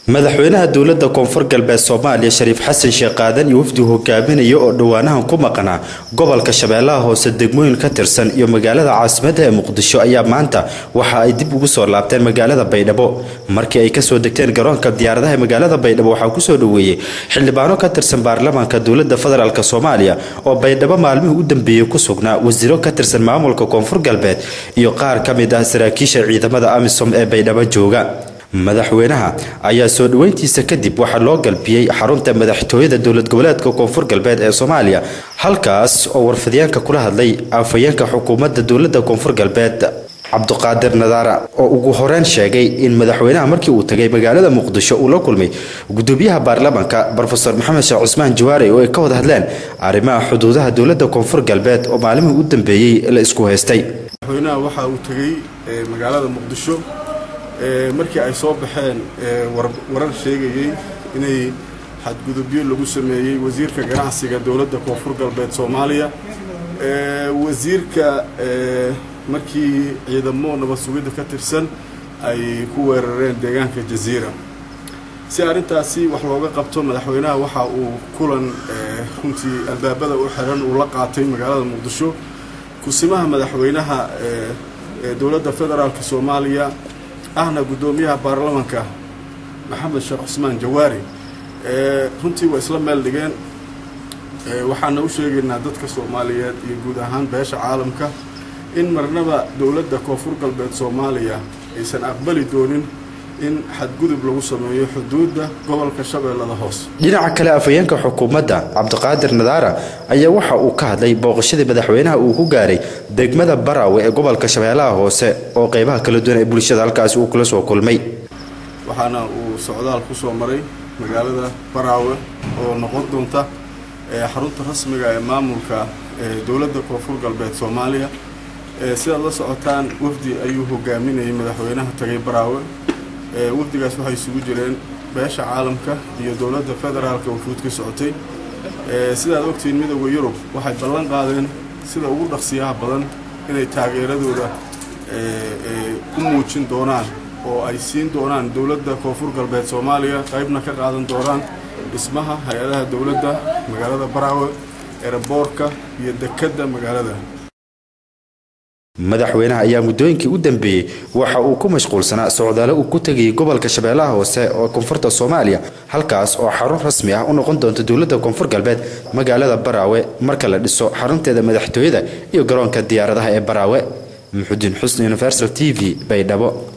madaxweynaha dowlada koonfur galbeed soomaaliya shariif xasan sheekh qaadan iyo wafdi hogaaminaya oo dhowaanahan ku maqnaa gobolka shabeellaha hoose degmooyin ka tirsan iyo magaalada caasimadda ee muqdisho ayaa maanta waxa ay dib ugu soo laabteen magaalada baydhabo markii ay kasoo degteen garoonka diyaaradaha ee magaalada baydhabo waxaa kusoo dhoweeyey xildhibaano ka tirsan baarlamaanka dowlada federaalk soomaaliya oo baydhabo maalmihii u dambeeyey ku sugnaa wasiiro ka tirsan maamulka koonfur galbeed iyo qaar ka mid ah saraakiisha ciidamada amisom ee baydhabo jooga madaxweynaha ayaa soo dhoweyntiisa kadib waxaa loo galbiyey xarunta madaxtooyada dowlad goboleedka koonfur galbeed ee soomaaliya halkaas oo warfidyaanka kula hadlay afhayeenka xukuumadda dowlada koonfur galbeed cabduqaadir nadaara oo ugu horeyn sheegay in madaxweynaha markii uu tagay magaalada muqdisho uu la kulmay gudoomiyaha baarlamaanka rofeor maxamed sheekh cusmaan jawaare oo ay ka wada hadleen arrimaha xuduudaha dowlada koonfur galbeed oo maalmihii u dambeeyey la isku haystay madaxweynaha waxa uu tegey magaalada muqdisho markii ay soo baxeen warar sheegayey inay xadgudubyo lagu sameeyey wasiirka ganacsiga dowladda koonfur galbeed soomaaliya wasiirka markii ciidamo nabad sugidda ka tirsan ay ku weerareen deegaanka jaziira si arrintaasi wax looga qabto madaxweynaha waxa uu kulan runtii albaabada u xiran uu la qaatay magaalada muqdisho kusimaha madaxweynaha dowladda federaalk soomaaliya ahna guddoomiyaha baarlamanka maxamed sheekh cusmaan jawaari runtii waa isla meel dhigeen waxaana u sheegaynaa dadka soomaaliyeed iyo guud ahaan beesha caalamka in marnaba dowladda koonfur galbeed soomaaliya aysan aqbali doonin in xadgudub lagu sameeyo xuduudda gobolka shabeellada hoose dhinaca kale afhayeenka xukuumadda cabdiqaadir nadaara ayaa waxa uu ka hadlay booqashadii madaxweynaha uu ku gaaray degmada baraawe ee gobolka shabeellaha hoose oo qeybaha kala duwan ee bulshada halkaasi uu kula soo kulmay waxaana uu socdaal ku soo maray magaalada baraawe oo noqon doonta xarunta rasmiga ee maamulka dowladda koonfur galbeed soomaaliya sidaad la socotaan wafdi ayuu hogaaminayay madaxweynaha tagay baraawe wafdigaas waxay isugu jireen beesha caalamka iyo dowladda federaalka wufuud ka socotay sidaad ogtihiin midooda yurub waxay ballan qaadeen sida ugu dhaqsiyaha badan inay taageeradooda u muujin doonaan oo ay siin doonaan dowladda koonfur galbeed soomaaliya qaybna ka qaadan doonaan dhismaha hay-adaha dowladda magaalada baraawe eeraboorka iyo dekedda magaalada madaxweynaha ayaa muddooyinkii u dambeeyey waxa uu ku mashquulsanaa socdaalo uu ku tegayay gobolka shabeellaha hoose oo koonfurta soomaaliya halkaas oo xarun rasmi ah u noqon doonta dowladda koonfur galbeed magaalada baraawe marka la dhiso xarunteeda madaxtooyada iyo garoonka diyaaradaha ee baraawe muxudiin xusni universal t v baydhabo